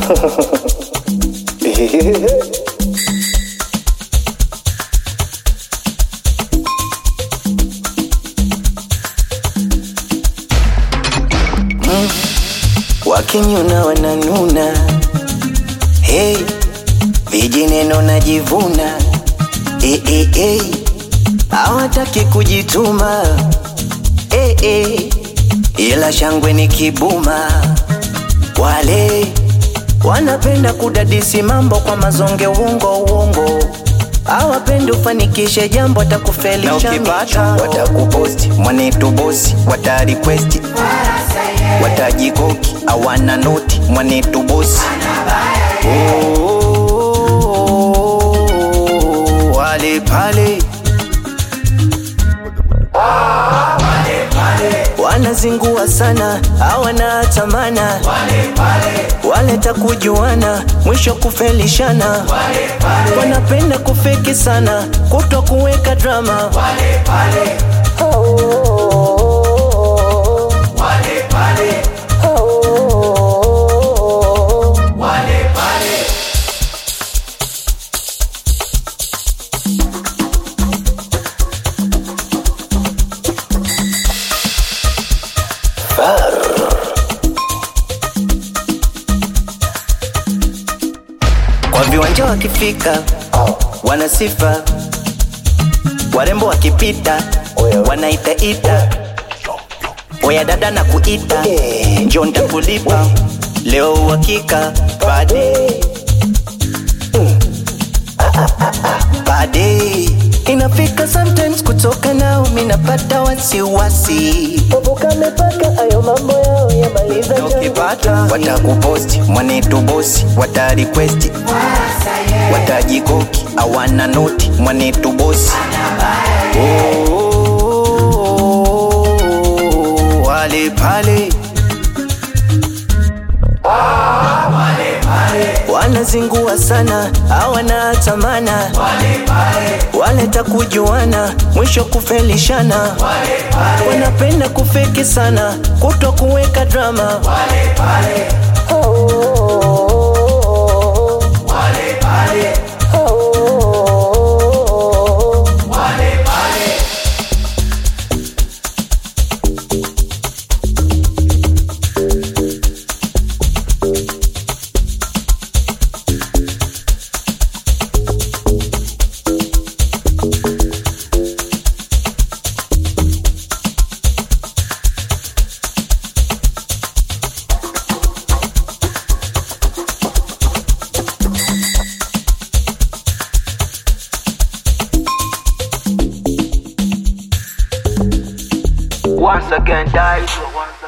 Wakinyuna wananuna, hey, vijineno najivuna, hey, hey, hey. Hawataki kujituma, hey, hey. Ila shangwe ni kibuma, wale wanapenda kudadisi mambo kwa mazonge, uongo uongo hawapendi ufanikishe jambo, atakufelisha Na ukipata, watakuposti mwanetu bosi, watarequesti watajikoki awana noti mwanetu bosi Oh, wale pale wanazingua sana hawana tamana wale takujuana mwisho kufelishana wanapenda kufeki sana kutwa kuweka drama kwa viwanja wakifika wana sifa warembo wakipita wanaitaita oya dada na kuita njo ntakulipa leo uhakika bade bade inafika sometimes kutoka nao minapata wasiwasi kamepaka ayo mambo yao yamaliza Na ukipata, watakuposti mwanetu bosi watarequesti watajikoki awana noti mwanetu bosi Oh, wale pale wanazingua sana hawana tamana wale takujuana mwisho kufelishana wanapenda kufeki sana kutwa kuweka drama Once again, die.